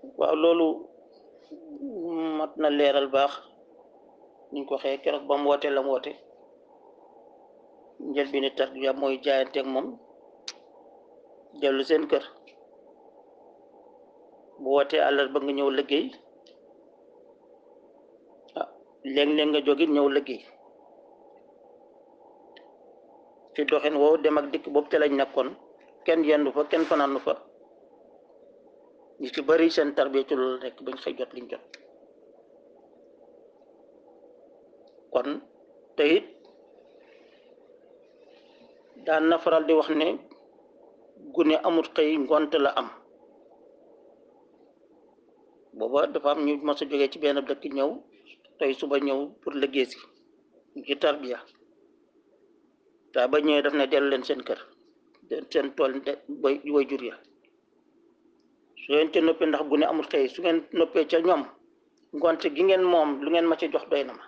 waaw loolu mat na leeral baax niñ ko waxee keroog ba mu woote la mu woote njël bi ni tarbiya mooy jaayanteeg moom dellu seen kër bu wootee àllar ba nga ñëw liggéey ah léeg-léeg nga jógit ñëw liggéey ci doxin woowu dem ak dikk boobu te lañ nekkoon kenn yendu fa kenn fanaanu fa ñi ci bari seen tarbiya ci loolu rek bañ xëy jot liñ jot kon te it daan na faral di wax ne gune amut xëy ngont la am booba dafa am ñu mos a jógee ci benn dëkk ñëw tey suba ñëw pour liggéey si ci tarbiya taa ba ñëwee daf ne dellu leen seen kër seen tool boy way jur ya su ngeen ca noppee ndax gune amul xëy su ngeen noppee ca ñoom ngonte gi ngeen moom lu ngeen ma ci jox doy na ma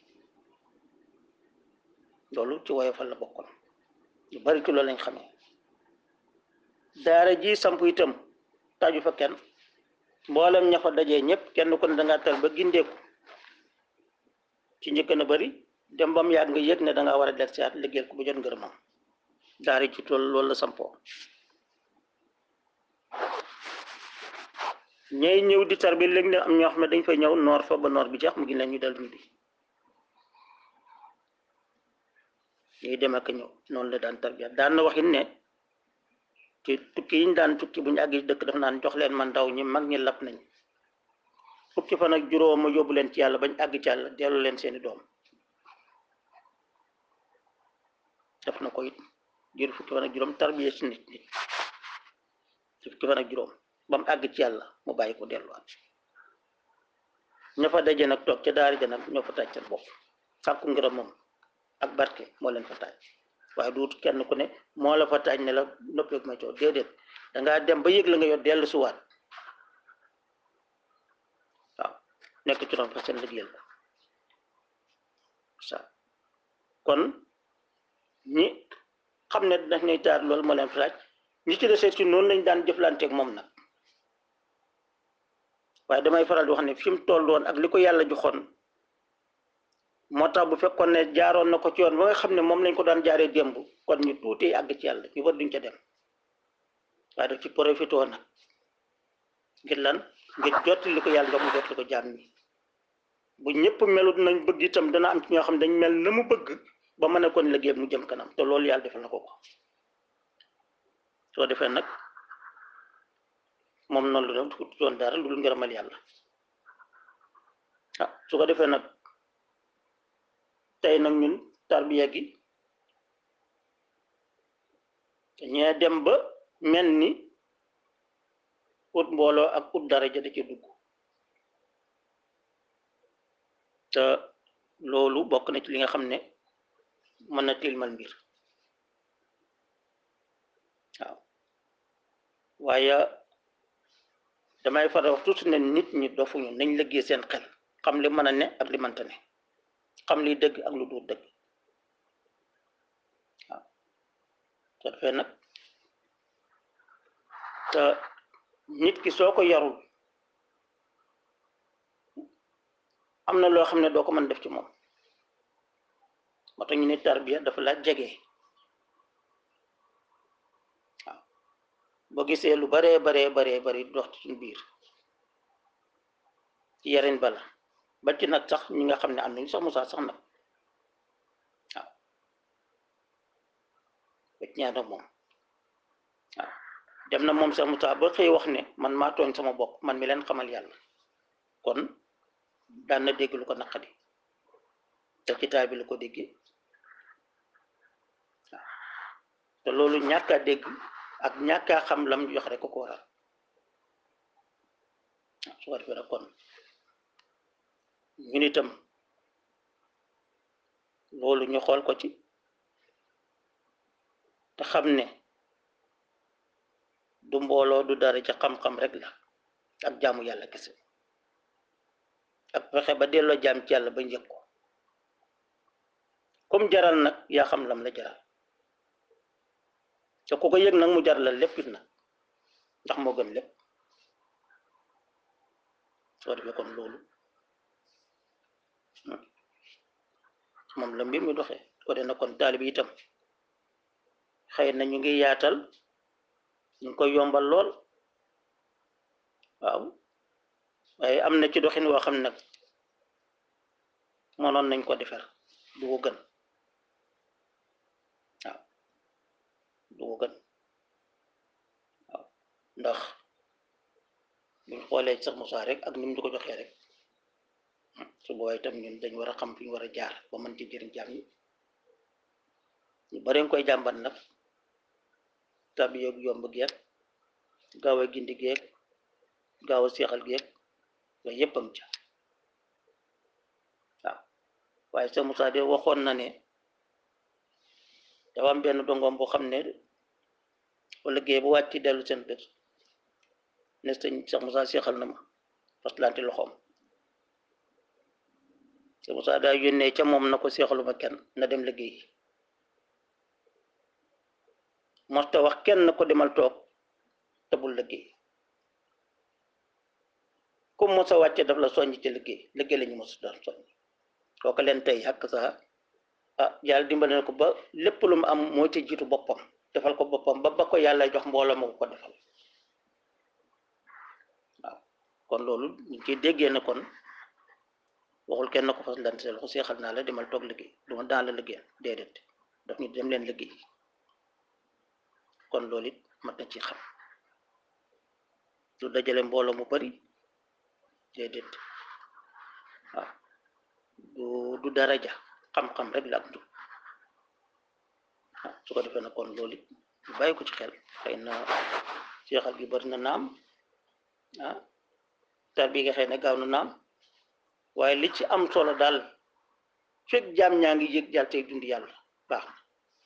loolu ci woyofal la bokkoon lu bari ci loolu lañ xamee daara ji samp itam taaju fa kenn mboolem ña fa dajee ñëpp kenn ku ne dangaa tal ba gindeeku ci njëkk na bari dem ba mu yàgg nga yëg ne dangaa war a del siyaat liggéeyal ko bu jot ngërëmam daara ci tool loolu la sampoo ñay ñëw di tar bi léegi ne am ñoo xam ne dañ fay ñëw noor fa ba noor bi jeex mu ngi leen ñu dellu ñu di ñuy dem ak ñëw noonu la daan tarbiya daan na waxin ne ci tukki yiñ daan tukki bu ñu àgg dëkk daf naan jox leen ma ndaw ñi mag ñi lap nañ fukki fan ak juróom ma yóbbu leen ci yàlla bañ àgg ci yàlla dellu leen seeni doom def na ko it jur fukki fan ak juróom tarbiya si nit nit ci fukki fan ak juróom ba mu àgg ci yàlla mu bàyyi ko delluwaat ña fa daje nag toog ca daari ja nag ñoo fa taaj seen bopp sàkku ngërëm moom ak barke moo leen fa taaj waaye duut kenn ku ne moo la fa taaj ne la noppeeg ma coow déedéet dangaa dem ba yëg la nga yor dellu suwaat waaw nekk ci doon fa seen liggéeyal ko sa kon ñi xam ne daf ñuy taar loolu moo leen fa taaj ñi ci desee ci noonu lañ daan jëflanteeg moom nag waaye damay faral di wax ne fi mu toll woon ak li ko yàlla joxoon moo tax bu fekkoon ne jaaroon na ko ci yoon ba nga xam ne moom lañ ko daan jaaree démb kon ñu tuuti àgg ci yàlla ñu war duñ ca dem waaye daf ci profité woon nag ngir lan ngir jotti li ko yàlla jox mu jotti ko jaam ñi bu ñëpp melut nañ bëgg itam dana am ci ñoo xam ne dañ mel na mu bëgg ba mën a kon liggéey mu jëm kanam te loolu yàlla defal na ko ko soo defee nag moom noonu la doon doon dara lu dul ngërëmal yàlla ah su ko defee nag tey nag ñun tarbiya gi ñee dem ba mel ni ut mbooloo ak ut daraja da ci dugg te loolu bokk na ci li nga xam ne mën na tilmal mbir waaw waaye damay faral wax toujours ne nit ñi dofuñu nañ liggéey seen xel xam li mën a ne ak li mënta ne xam liy dëgg ak lu dul dëgg waaw soo defee nag te nit ki soo ko yarul am na loo xam ne doo ko mën def ci moom moo tax ñu ne tarbiya dafa la jege waaw boo gisee lu baree baree baree bari dox ci suñu biir ci yarin bala ba ci nag sax ñi nga xam ne am nañu sax Musaa sax nag waaw ba ci ñaar moom waaw dem na moom sax Musaa ba xëy wax ne man maa tooñ sama bopp man mi leen xamal yàlla kon daan na dégg lu ko naqadi te kitaab bi lu ko dégg waaw te loolu ñàkk a dégg ak ñàkk a xam lam jox rek ko ko waral waaw su ko defee nag kon ñun itam loolu ñu xool ko ci te xam ne du mbooloo du dara ca xam-xam rek la ak jaamu yàlla kese ak fexe ba delloo jaam ci yàlla ba njëg ko comme jaral nag yaa xam lam la jaral te ku ko yëg nag mu jaral la lépp it nag ndax moo gën lépp soo defee kon loolu moom la mbir mi doxee ko de na kon taalib itam xëy na ñu ngi yaatal ñu ngi koy yombal lool waaw waaye am na ci doxin woo xam nag mënoon nañ ko defar du ko gën waaw du ko gën waaw ndax buñ xoolee sax Moussa rek ak ni mu di ko joxee rek su boobaa itam ñun dañ war a xam fi ñu war a jaar ba mën ci jëriñ jaam yi ñu bari nga koy jàmbat nag tabi yoog yomb geeg gaaw a gindi geeg gaaw a seexal geeg yooyu yëpp am ca waaw waaye sax Moussa de waxoon na ne dafa am benn dongoom boo xam ne wala géey bu wàcc dellu seen kër ne sëñ Cheikh Moussa seexal na ma faslante loxoom Cheikh Moussa daa yónnee ca moom na ko seexaluma kenn na dem liggéey mosta wax kenn ko demal toog te bul liggéey comme mos a wàcce daf la soññ ci liggéey liggéey la ñu mos doon soññ kooku leen tey xàkk saa ah yàlla dimbale na ko ba lépp lu mu am moo ci jiitu boppam defal ko boppam ba ba ko yàlla jox mbooloo ma ko ko defal waaw kon loolu ñu ciy déggee ne kon waxul kenn ko fas lante ko seexal naa la demal toog liggéey duma daan la liggéey déedéet daf ñu dem leen liggéey kon loolu it mat na ci xam du dajale mbooloo mu bari déedéet waaw du du daraja xam-xam rek la ak du su ko defee na kon loolu it ñu bàyyi ko ci xel xëy na seexal gi bari na naam ah tar bi nga xëy na gaaw na naam waaye li ci am solo daal fekk jaam ñaa ngi yëg jàll tey dund yàlla baax na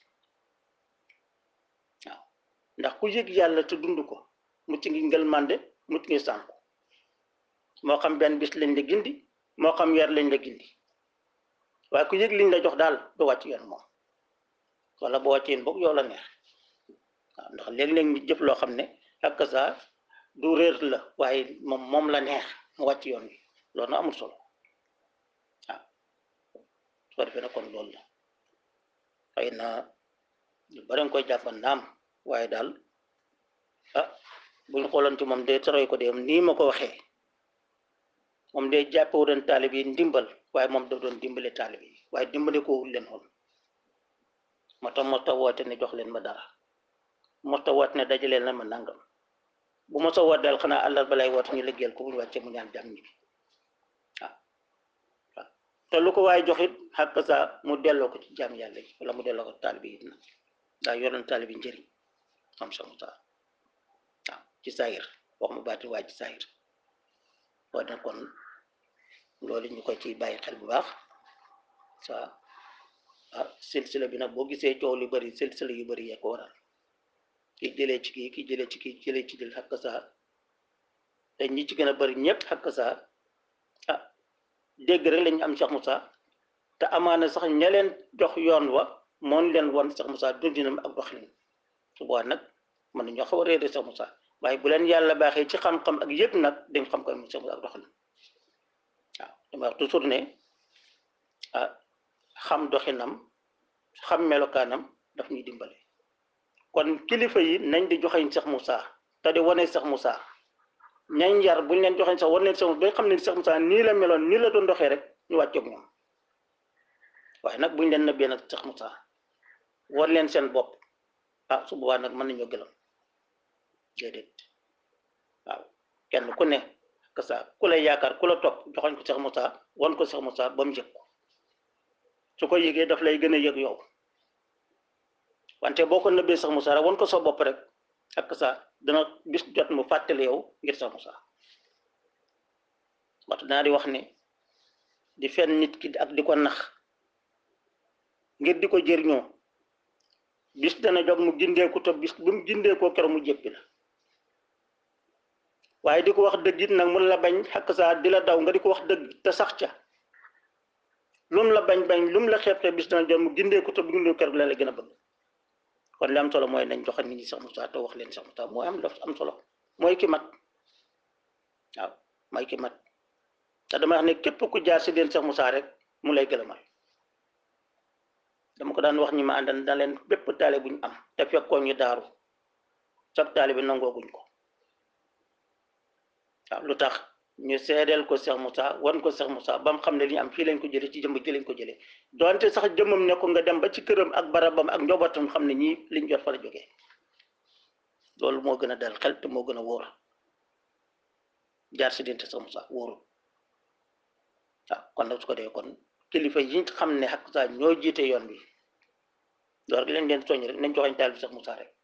waaw ndax ku yëg yàlla te dund ko mucc ngi ngël mànde mucc ngi sànku moo xam benn bis lañ la gindi moo xam weer lañ la gindi waaye ku yëg liñ la jox daal du wàcc yoon moom wala boo wàccee yoon boog yow la neex waaw ndax léeg-léeg ñu jëf loo xam ne ak sa du réer la waaye moom moom la neex mu wàcc yoon wi loolu na amul solo waaw su ko defee na kon loolu la xëy na ñu bari nga koy jàppan naam waaye daal ah buñ xooloon ci moom de toroy ko de nii ma ko waxee moom de jàppewu doon taalib yi ndimbal waaye moom daf doon dimbale taalib yi waaye dimbale ko wul leen woon moo tax moo tax woote ne jox leen ma dara moo tax woote ne dajaleen la ma nangam bu ma sa woot daal xanaa àllal balay woote ñu liggéeyal ko bu ñu wàccee mu ñaan jàmm ñi bi waaw waaw te lu ko waaye joxit xàq sa mu delloo ko ci jaam yàlla yi wala mu delloo ko taalib yi na daa yoroon taalib yi njëriñ am sa musa waaw ci saayir wax mu baati waaye ci saayir waaye nag kon loolu ñu ko ci bàyyi xel bu baax sa ah silsila bi nag boo gisee coow lu bari silsila yu bari yee ko waral ki jëlee ci kii ki jëlee ci kii jëlee ci dil xakk saa te ñi ci gën a bari ñëpp xakk saa ah dégg rek lañu am Cheikh Moussa te amaana sax ña leen jox yoon wa moon leen won Cheikh Moussa dundinam ak doxalin su boobaa nag mën nañoo xaw a réere Cheikh Moussa waaye bu leen yàlla baaxee ci xam-xam ak yëpp nag dañ xam ko Cheikh Moussa ak doxalin waaw dama wax toujours ne ah xam doxinam xam melokaanam daf ñuy dimbale kon kilifa yi nañ di joxeñ Cheikh Moussa te di wane Cheikh Moussa ñañ yar buñ leen joxeñ sax wan leen Cheikh Moussa ba xam ne Cheikh Moussa nii la meloon nii la doon doxee rek ñu wàccoog ñoom waaye nag buñ leen nëbbee nag Cheikh Moussa wan leen seen bopp ah su boobaa nag mën nañoo gëlam déedéet waaw kenn ku ne que ça ku lay yaakaar ku la topp joxoñ ko Cheikh Moussa wan ko Cheikh Moussa ba mu yëg ko su ko yëgee daf lay gën a yëg yow wante boo ko nëbbee Cheikh Moussa rek wan ko sa bopp rek ak sa dana bis jot mu fàttali yow ngir Cheikh Moussa waxtu naa di wax ne di fen nit ki ak di ko nax ngir di ko jëriñoo bis dana jog mu gindeeku te bis bu mu gindeekoo keroog mu jéppi la waaye di ko wax dëgg it nag mun la bañ xakk saa di la daw nga di ko wax dëgg te sax ca lum la bañ bañ lum la xeeb te bis dana jot mu gindeeku te bu gindeeku keroog la la gën a bëgg kon li am solo mooy nañ joxe nit ñi Cheikh Moussa te wax leen Cheikh Moussa mooy am la am solo mooy ki mat waaw mooy ki mat te dama wax ne képp ku jaar si leen Cheikh Moussa rek mu lay gëlëmal dama ko daan wax ñi ma àndal da leen bépp taale bu ñu am te fekkoon ñu daaru sax taale bi nangooguñ ko waaw lu tax ñu seedeel ko Cheikh Moussa wan ko Cheikh Moussa ba mu xam ne li ñu am fii lañ ko jëlee ci jëmb ji lañ ko jëlee donte sax jëmmam ne ko nga dem ba ci këram ak barabam ak njobootam xam ne ñii liñ jot fa la jógee loolu moo gën a dal xel te moo gën a wóor jaar si diggante Cheikh Moussa wóorul waaw kon nag su ko dee kon kilifa yi xam ne ak saa ñoo jiite yoon bi loolu gi leen leen soññ rek nañ joxañ taal bi Cheikh Moussa rek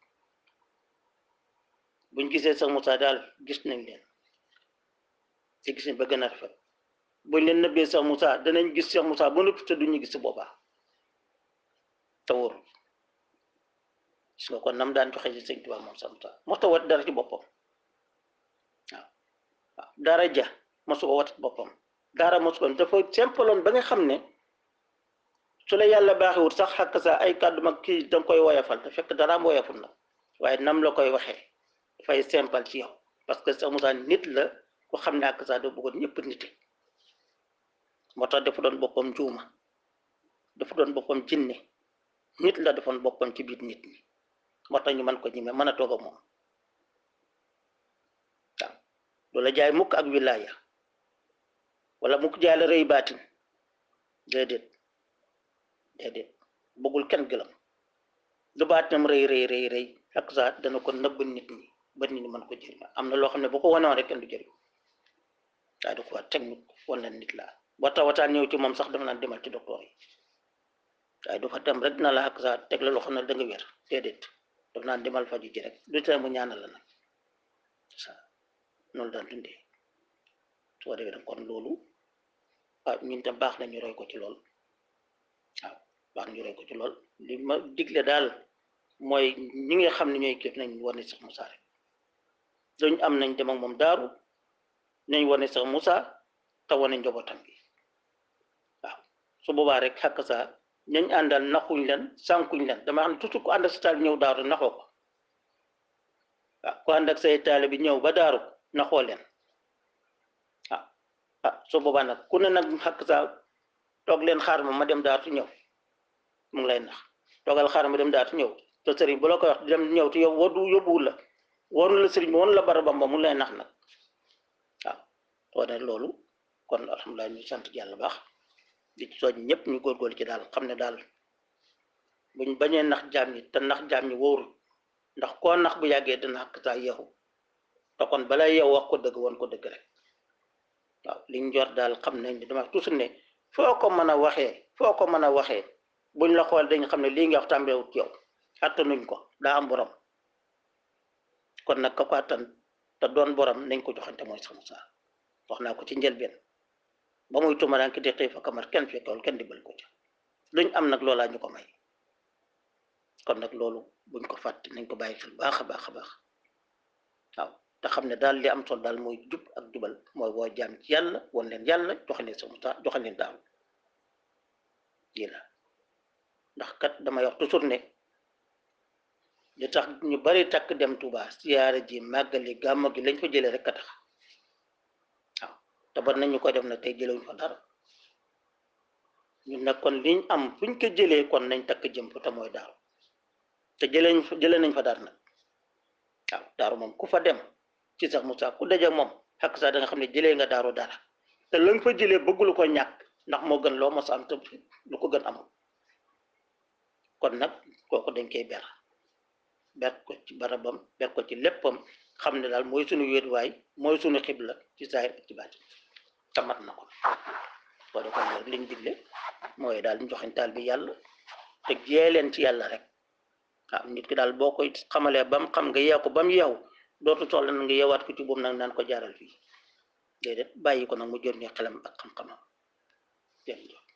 buñ gisee Cheikh Moussa daal gis nañ leen ci gis ba gën a rafet buñ leen nëbbee Cheikh Moussa danañ gis Cheikh Moussa ba noppi te duñu gis si boobaa te wóorul gis nga kon nam daan joxe ci sëñ Tuubaa moom Cheikh Moussa mosta wat dara ci boppam waaw waaw dara ja mosu ko wat boppam dara mosu ko dafa simpaloon ba nga xam ne su la yàlla baaxiwut sax xàkk sa ay kàddu mag kii danga koy woyafal te fekk daraam woyaful na waaye nam la koy waxee dafay simple ci yow parce que Cheikh Moussa nit la ku xam ne ak sa doo bëggoon ñëpp nite moo tax dafa doon boppam juuma dafa doon boppam jinne nit la defoon boppam ci biir nit ñi moo tax ñu mën ko ñime mën a toog ak moom waaw loola jaay mukk ak wilaaya wala mukk jaay la rëy baatin déedéet déedéet bëggul kenn gëlam lu baatinam rëy rëy rëy rëy ak sa dana ko nëbb nit ñi ba nit ñi mën ko jëriñ am na loo xam ne bu ko wanewoon rek kenn du jëriñ waaye du ko wax technique wala nit laa boo tawataan ñëw ci moom sax dafa naan demal ci docteur yi waaye du fa dem rek dina la ak sa teg la loo xam ne da nga wér déedéet dafa naan demal faju ji rek du tee mu ñaanal la nag sa noonu daan dundee soo defee nag kon loolu ah ñun tam baax na ñu roy ko ci lool waaw baax ñu roy ko ci lool li ma digle daal mooy ñi nga xam ne ñooy képp nañ wane Cheikh Moussa rek dañu am nañ dem ak moom daaru nañ wane Cheikh Moussa te wane njabootam bi waaw su boobaa rek xàkk sa ñañ àndal naxuñ leen sànkuñ leen dama xam ne toujours ku ànd ak sa taal ñëw daaru naxoo ko waaw ku ànd ak say taale bi ñëw ba daaru naxoo leen ah ah su boobaa nag ku ne nag xàkk sa toog leen xaar ma ma dem daaru ñëw mu ngi lay nax toogal xaar ma dem daaru ñëw te sëriñ bu la koy wax dem ñëw te yow wadu yóbbuwul la warul la sëriñ bi woon la barabam ba mu lay nax nag waaw soo ne loolu kon alhamdulilah ñu sant yàlla baax di ci soñ ñëpp ñu góorgóorlu ci daal xam ne daal buñ bañee nax jaam ñi te nax jaam ñi wóorul ndax koo nax bu yàggee dina xàkk saa yeexu te kon balay yow wax ko dëgg woon ko dëgg rek waaw liñ jot daal xam nañ ne dama toujours ne foo ko mën a waxee foo ko mën a waxee buñ la xool dañ xam ne lii nga wax tàmbeewut yow attanuñ ko daa am borom kon nag ka ko attan te doon borom nañ ko joxante mooy Cheikh Moussa wax naa ko ci njëlbeen ba muy tumaraan ki di xëy fa kamar kenn fekkewul kenn dimbal ko ca luñ am nag loolaa ñu ko may kon nag loolu buñ ko fàtte nañ ko bàyyi xel baax a baax a baax waaw te xam ne daal li am solo daal mooy jub ak jubal mooy woo jaam ci yàlla won leen yàlla joxe leen Cheikh Moussa joxe leen daaw lii la ndax kat damay wax toujours ne li tax ñu bari takk dem Touba siyaare ji màggali gàmmu gi lañ fa jëlee rek a tax waaw te bari nañ ñu ko def na tey jëlewuñ fa dara ñun nag kon liñ am fuñ ko jëlee kon nañ takk jëm fa te mooy daaru te jëleñ fa jëlee nañ fa dara nag waaw daaru moom ku fa dem ci Cheikh Moussa ku daje moom xakk sax da nga xam ne jëlee nga daaru dara te la nga fa jëlee bëggulu ko ñàkk ndax moo gën loo mos am te lu ko gën amul kon nag kooku dañ koy ber ber ko ci barabam ber ko ci léppam xam ne daal mooy suñu wéetuwaay mooy suñu xibla ci saahir ak ci baatin tamat na ko soo de kon nag liñ digle mooy daal ñu joxañ taal bi yàlla te jee leen ci yàlla rek waaw nit ki daal boo koy xamalee ba mu xam nga yeew ko ba mu yeew dootu soxla na nga yeewaat ko ci boobu nag naan ko jaaral fii déedéet bàyyi ko nag mu jër ñu xelam ak xam-xamam jërëjëf